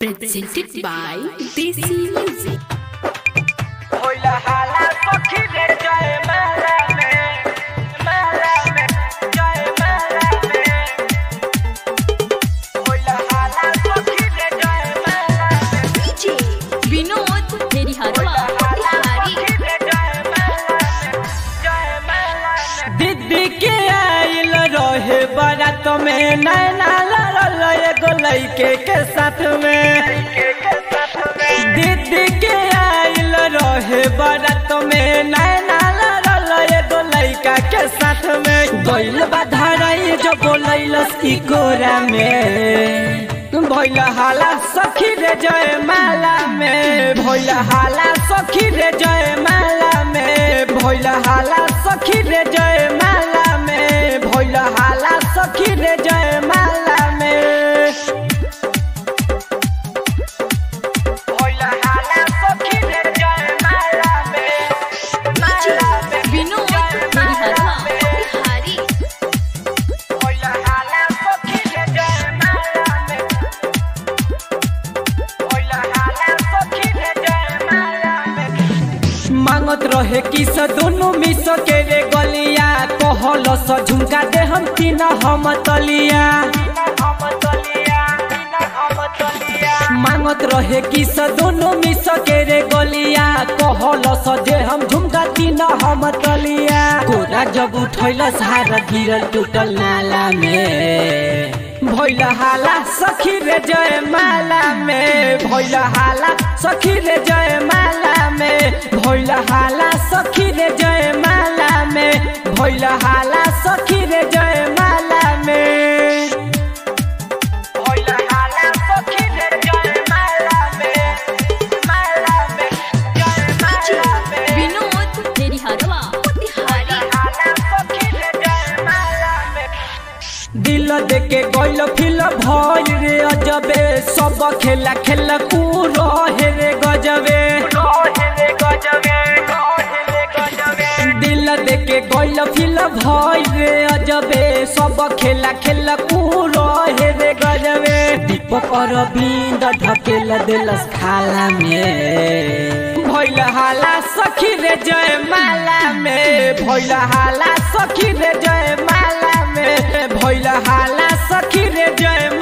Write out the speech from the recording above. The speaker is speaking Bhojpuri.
presented by Desi Music. होला हाला सखी रे जय माला में माला में जय माला में होला हाला सखी रे जय माला में DJ Vinod Heriharwa हाला Hari सखी रे जय माला में जय माला में दीदी के आइल रहे बारात में नैना लड़ल एगो लइके के साथ में दीदी के आइल रहे बारात में नैना लड़ल एगो लइका के साथ में गइल बाधराई जो बोलैलस ई कोरा में भइल हाला सखी रे जय माला में भइल हाला सखी रे जय माला में भइल हाला सखी रे जय माला में भइल हाला सखी रे जय माला में भइल हाला सखी रे जय माला में माला में Vinod Heriharwa Hari भइल हाला सखी रे जय माला में भइल हाला सखी रे जय माला में मांगत रहे कि स दोनों मिस के रे गलिया कहल स झुमका दे हम तीन हम तलिया मांगत रहे कि स दोनों मिस के रे गलिया कहल स जे हम झुमका तीन हम तलिया कोरा जब उठैल सारा गिरल टूटल नाला में भइल हाला सखी रे जय माला में भइल हाला सखी रे जय माला में भइल हाला सखी रे जय माला में भइल हाला सखी रे जय माला में भइल हाला सखी रे जय माला में माला में जय माला में Vinod Heriharwa Hari दिल देके गइल फिल भइल रे अजबे सब खेला खेला कू रहे रे गजबे दिल देके गइल फिल भइल रे अजबे सब खेला खेला कू रहे रे गजबे दीपक अरविंद ढकेल दिलस खाला में भइल हाला सखी रे जय माला में भइल हाला सखी रे जय माला में भइल हाला सखी रे जय